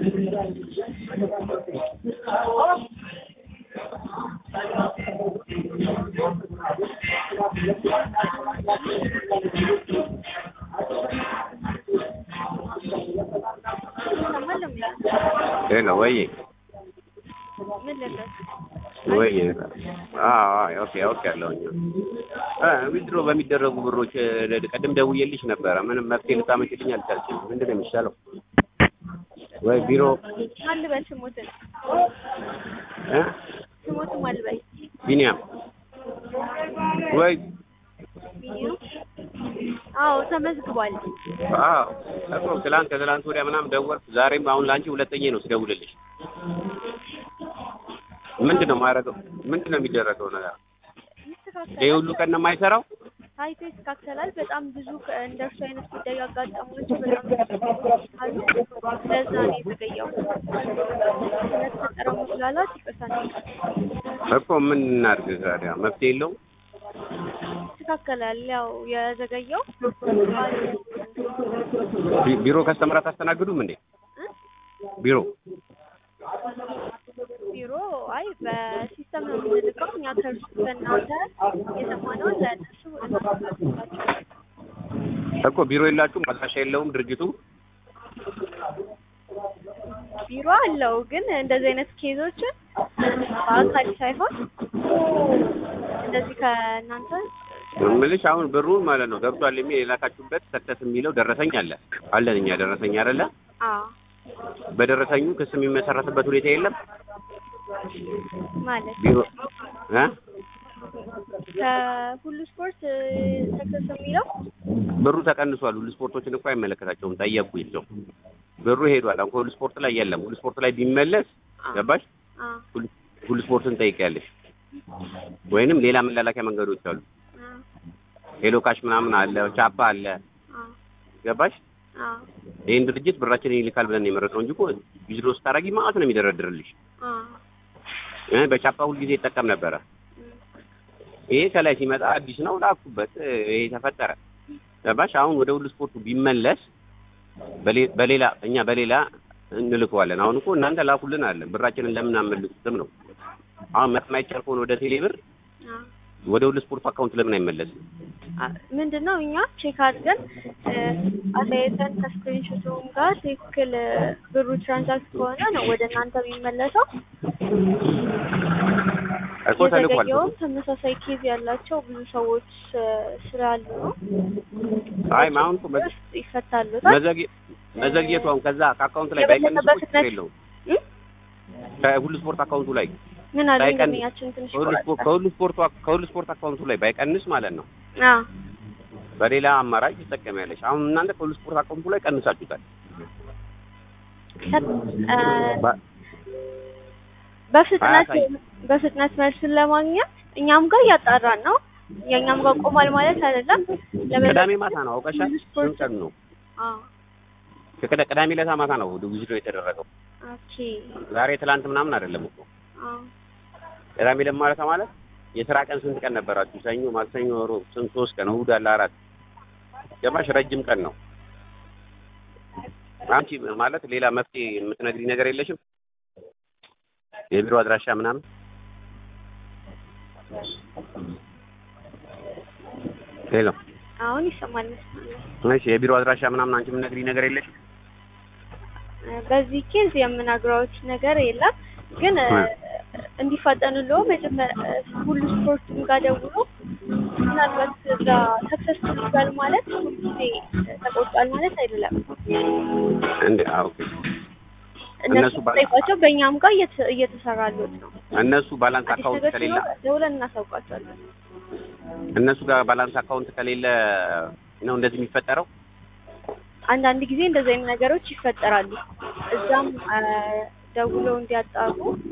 ሄሎ ወይ ምን ልበስ? ወይ አዎ ኦኬ ኦኬ ያለውኝ ዊዝድሮ በሚደረጉ ብሮች ቀድም ደውዬልሽ ነበረ። ምንም መፍትሄ ልታመጪልኝ አልቻልሽም። ምንድን ነው የሚሻለው? ወይ ቢሮ ማን ልበል? ስሞትን እ ስሞትን ማን ልበል? ቢኒያም ወይ ቢኒያም አዎ ተመዝግቧል። አዎ እኮ ትላንት ከትላንት ወዲያ ምናምን ደወልኩ። ዛሬም አሁን ለአንቺ ሁለተኛ ነው ስደውልልሽ። ምንድን ነው የማደርገው? ምንድን ነው የሚደረገው ነገር? ይሄ ይስተካከላል። ሁሉ ቀን ነው የማይሰራው? ታይቶ ይስተካከላል። በጣም ብዙ ከ- እንደርሱ አይነት ጉዳይ ያጋጠሙት በጣም ብዙ አሉ። ለዛ ነው የተገኘው። ስለተፈጠረው መስላላት ይቅርታ እንጠይቃለን። እኮ ምን እናድርግ ታዲያ? መፍትሄ የለውም? ይስተካከላል። ያው የዘገየው ቢ- ቢሮ ከስተመር አታስተናግዱም እንዴ? ቢሮ ቢሮ አይ በሲስተም ነው የምንልከው። እኛ ከእርሱ ከእናንተ የሰማነውን ለእነሱ እናስተላልፋለን። እኮ ቢሮ የላችሁም? አድራሻ የለውም ድርጅቱ? ቢሮ አለው ግን እንደዚህ አይነት ኬዞችን በአካል ሳይሆን እንደዚህ ከእናንተ ምልሽ አሁን ብሩን ማለት ነው ገብቷል የሚል የላካችሁበት ሰክሰስ የሚለው ደረሰኝ አለ አለን እኛ ደረሰኝ አይደለ? አዎ በደረሰኙ ክስ የሚመሰረትበት ሁኔታ የለም። ማለት ቢሮ እ ከሁሉ ስፖርት ሰክሰስ የሚለው ብሩ ተቀንሷል። ሁሉ ስፖርቶችን እኮ አይመለከታቸውም። ጠየቅኩ ይዘው ብሩ ሄዷል። አሁን ሁሉ ስፖርት ላይ የለም። ሁሉ ስፖርት ላይ ቢመለስ ገባሽ? አ ሁሉ- ሁሉ ስፖርትን ጠይቂያለሽ ወይንም ሌላ መላላኪያ መንገዶች አሉ። አ ሄሎ ካሽ ምናምን አለ፣ ቻፓ አለ። አ ገባሽ? አ ይህን ድርጅት ብራችንን ይልካል ብለን ነው የመረጥነው እንጂ እኮ ዊዝድሮ ስታደርጊ ማለት ነው የሚደረድርልሽ። አ እ በቻፓ ሁልጊዜ ይጠቀም ነበረ። ይሄ ከላይ ሲመጣ አዲስ ነው ላኩበት። ይሄ ተፈጠረ። ገባሽ? አሁን ወደ ሁሉ ስፖርቱ ቢመለስ በሌ- በሌላ እኛ በሌላ እንልከዋለን። አሁን እኮ እናንተ ላኩልን አለን። ብራችንን ለምን አመልሱትም ነው። አሁን የማይቻል ከሆነ ወደ ቴሌ ብር አ ወደ ሁሉ ስፖርት አካውንት ለምን አይመለስም? ምንድን ነው እኛ ቼክ አድርገን አሳይተን ከስክሪንሾቱም ጋር ትክክል እ፣ ብሩ ትራንዛክት ከሆነ ነው ወደ እናንተ የሚመለሰው። እኮ ተልኳል። የዘገየውም ተመሳሳይ ኬዝ ያላቸው ብዙ ሰዎች እ፣ ስላሉ ነው። አይ አሁን እኮ መ- ውስጥ ይፈታሉታል። መዘግየ- መዘግየቱ አሁን ከዛ ከአካውንት ላይ ባይቀንስ የበለጠ እኮ ችግር በፍጥነት የለውም። እ? ከሁሉ ስፖርት አካውንቱ ላይ ምን አለ ባይቀንስ ደንበኛችን ትንሽ ከሁሉ ስፖርት ከሁሉ ስፖርት ከሁሉ ስፖርት አካውንቱ ላይ ባይቀንስ ማለት ነው አ በሌላ አማራጭ ትጠቀሚያለሽ። አሁን እናንተ ከሁሉ ስፖርት አካውንቱ ላይ ቀንሳችሁታል። ከ- እ፣ ባ- በፍጥነት አያሳይም። በፍጥነት መልሱን ለማግኘት እኛም ጋር እያጣራን ነው። የእኛም ጋር ቆሟል ማለት አይደለም። ለበለጠ ቅዳሜ ማታ ነው አውቀሻል። ሁሉ ስፖርት- ስንት ቀን ነው? አ ከቅዳ- ቅዳሜ ለታ ማታ ነው ዊዝድሮ የተደረገው። ኦኬ ዛሬ ትላንት ምናምን አይደለም እኮ አ ቅዳሜ ለማለት ማለት የስራ ቀን ስንት ቀን ነበራችሁ? ሰኞ፣ ማክሰኞ፣ ሮብ ስንት ሶስት ቀን እሑድ አለ አራት ገባሽ? ረጅም ቀን ነው። አንቺ ማለት ሌላ መፍትሄ የምትነግሪ ነገር የለሽም? የቢሮ አድራሻ ምናምን ሄሎ፣ አሁን ይሰማል መሰለኝ። እሺ፣ የቢሮ አድራሻ ምናምን አንቺ የምትነግሪ ነገር የለሽም? በዚህ ኬዝ የምናግረውት ነገር የለም፣ ግን እ፣ እንዲፋጠንሎ መጀመሪያ ሁሉ ስፖርቱም ጋር ደውሎ ምናልባት እዛ ሰክሰስ ይባል ማለት ሁልጊዜ ተቆርጧል ማለት አይደለም። እንዴ? አዎ፣ ኦኬ። እነሱ እነሱ ባላ- ጠይቋቸው፣ በእኛም ጋር እየተ- እየተሰራሉት ነው። እነሱ ባላንስ አዲስ አካውንት ነገር ከሌለ ሲኖር ደውለን እናሳውቃቸዋለን። እነሱ ጋር ባላንስ አካውንት ከሌለ ነው እንደዚህ የሚፈጠረው። አንዳንድ ጊዜ እንደዚህ አይነት ነገሮች ይፈጠራሉ። እዛም አ፣ ደውለው እንዲያጣሩ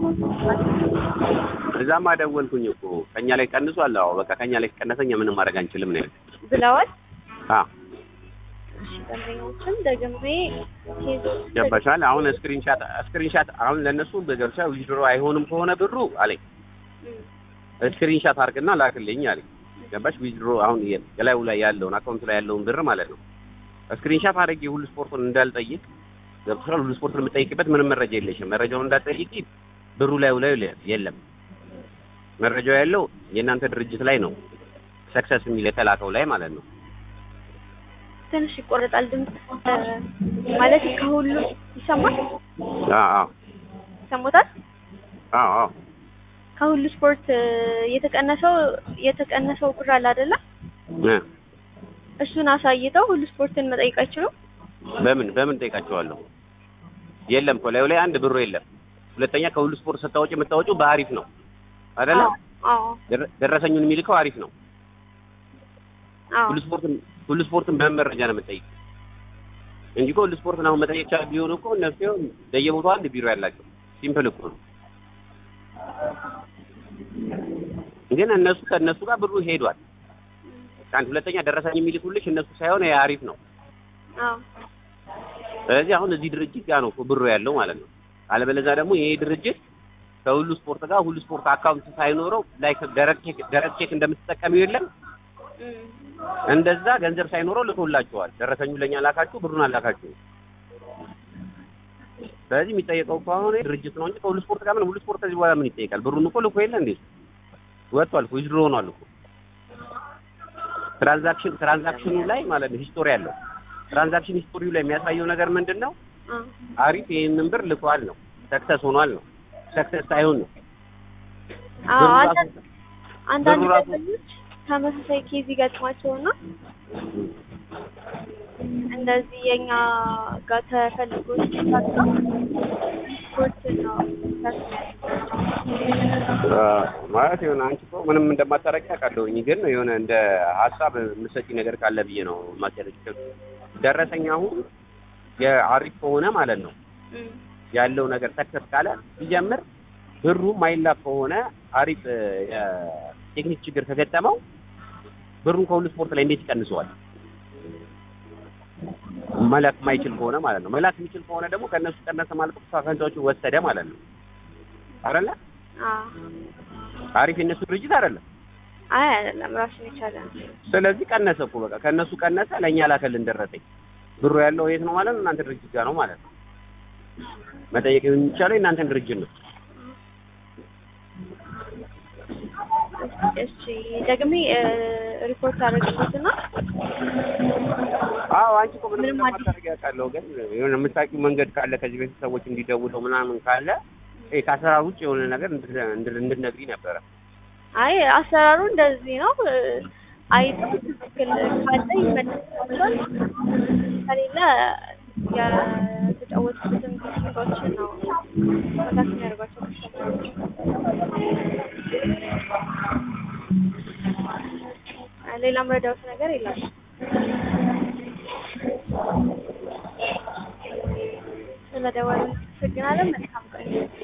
እዛማ ደወልኩኝ እኮ ከኛ ላይ ቀንሷል። አዎ በቃ ከኛ ላይ ከቀነሰኛ ምንም ማድረግ አንችልም ነው ያሉት። ብለዋል። አ እሺ፣ ደንበኞችን ደግሜ ኬዞችን ገባሻል። አሁን ስክሪንሻት ስክሪንሻት አሁን ለነሱ በገብቻ ዊዝድሮ አይሆንም ከሆነ ብሩ አለኝ እም፣ ስክሪንሻት አድርግና ላክልኝ አለኝ። ገባሽ? ዊዝድሮ አሁን የ- የላዩ ላይ ያለውን አካውንቱ ላይ ያለውን ብር ማለት ነው። ስክሪንሻት አድርጌ ሁሉ ስፖርቱን እንዳልጠይቅ ገብቶሻል። ሁሉ ስፖርት የምጠይቅበት ምንም መረጃ የለሽም። መረጃውን እንዳትጠይቂ ብሩ ላይ ላይ የለም። መረጃው ያለው የእናንተ ድርጅት ላይ ነው። ሰክሰስ የሚል የተላከው ላይ ማለት ነው። ትንሽ ይቆረጣል ድምፅ ማለት ከሁሉ ይሰማል። አዎ አዎ ይሰሙታል። አዎ አዎ ከሁሉ ስፖርት የተቀነሰው የተቀነሰው ብር አለ አይደለ? እ እሱን አሳይተው ሁሉ ስፖርትን መጠየቅ አይችሉም። በምን በምን ጠይቃቸዋለሁ? የለም እኮ ላዩ ላይ አንድ ብሩ የለም። ሁለተኛ ከሁሉ ስፖርት ስታወጪ የምታወጪው በአሪፍ ነው አይደለ? አዎ አዎ ደረ- ደረሰኙን የሚልከው አሪፍ ነው። አዎ ሁሉ ስፖርትን ሁሉ ስፖርትን በምን መረጃ ነው የምጠይቅ እንጂ እኮ ሁሉ ስፖርትን አሁን መጠየቅ ቻል ቢሆን እኮ እነሱ ይኸው በየቦታው አንድ ቢሮ ያላቸው ሲምፕል እኮ ነው። ግን እነሱ ከእነሱ ጋር ብሩ ሄዷል። አንድ ሁለተኛ ደረሰኝ የሚልኩልሽ እነሱ ሳይሆን ይሄ አሪፍ ነው። አዎ ስለዚህ አሁን እዚህ ድርጅት ጋር ነው እኮ ብሩ ያለው ማለት ነው። አለበለዚያ ደግሞ ይሄ ድርጅት ከሁሉ ስፖርት ጋር ሁሉ ስፖርት አካውንት ሳይኖረው ላይክ ደረቅ ቼክ ደረቅ ቼክ እንደምትጠቀሚው የለም እም፣ እንደዛ ገንዘብ ሳይኖረው ልኮላቸዋል። ደረሰኙ ለኛ ላካችሁ፣ ብሩን አላካችሁ። ስለዚህ የሚጠየቀው እኮ አሁን ድርጅት ነው እንጂ ከሁሉ ስፖርት ጋር ምን ሁሉ ስፖርት ከዚህ በኋላ ምን ይጠይቃል? ብሩን እኮ ልኮ የለ እንዴ ወጥቷል እኮ ዊዝድሮ ሆኗል እኮ ትራንዛክሽን ትራንዛክሽኑ ላይ ማለት ነው ሂስቶሪ አለው። ትራንዛክሽን ሂስቶሪው ላይ የሚያሳየው ነገር ምንድን ነው? አዎ አሪፍ ይህንን ብር ልኳል ነው፣ ሰክሰስ ሆኗል ነው። ሰክሰስ ሳይሆን ነው አዎ ብሩ አንዳንድ ራሱ አንዳንድ ብሩ ራሱ- ደንበኞች ተመሳሳይ ኬዝ ይገጥማቸውና እንደዚህ የኛ ጋር ተፈልጎ ሲሳካ ስፖርት ነው ማለት የሆነ አንቺ እኮ ምንም እንደማታረቂ አውቃለሁኝ፣ ግን የሆነ እንደ ሀሳብ የምትሰጪ ነገር ካለ ብዬ ነው ማስያለች። ደረሰኝ አሁን የአሪፍ ከሆነ ማለት ነው እም፣ ያለው ነገር ሰክሰስ ካለ ሲጀምር ብሩ ማይላክ ከሆነ አሪፍ እ፣ የቴክኒክ ችግር ከገጠመው ብሩን ከሁሉ ስፖርት ላይ እንዴት ይቀንሰዋል? መላክ ማይችል ከሆነ ማለት ነው። መላክ የሚችል ከሆነ ደግሞ ከእነሱ ቀነሰ ማለት እኮ አካውንታዎቹን ወሰደ ማለት ነው አይደለ? አዎ አሪፍ የእነሱ ድርጅት አይደለም። አይ አይደለም ራሱን የቻለ ነው። ስለዚህ ቀነሰ እኮ በቃ ከእነሱ ቀነሰ፣ ለእኛ ላከልን ደረሰኝ። ብሩ ያለው የት ነው ማለት ነው? እናንተ ድርጅት ጋር ነው ማለት ነው። መጠየቅ የሚቻለው የእናንተን ድርጅት ነው። እሺ ደግሜ እ፣ ሪፖርት አደረግበትና አዎ አንቺ እኮ ምንም ምንም አዲስ- እንደማታደርጊ አውቃለሁ፣ ግን የሆነ የምታውቂው መንገድ ካለ ከዚህ በፊት ሰዎች እንዲደውለው ምናምን ካለ ይሄ ከአሰራር ውጭ የሆነ ነገር እንድ- እንድ- እንድትነግሪኝ ነበረ። አይ አሰራሩ እንደዚህ ነው። እ፣ አይተው ትክክል ካለ ይመለስላቸዋል፣ ከሌለ የተጫወቱበትን ቴክኒኮችን ነው መካት የሚያደርጓቸው ከስተመሮች። ሌላ መረዳት ነገር የለም። ስለደወሉ አመሰግናለን። መልካም ቀን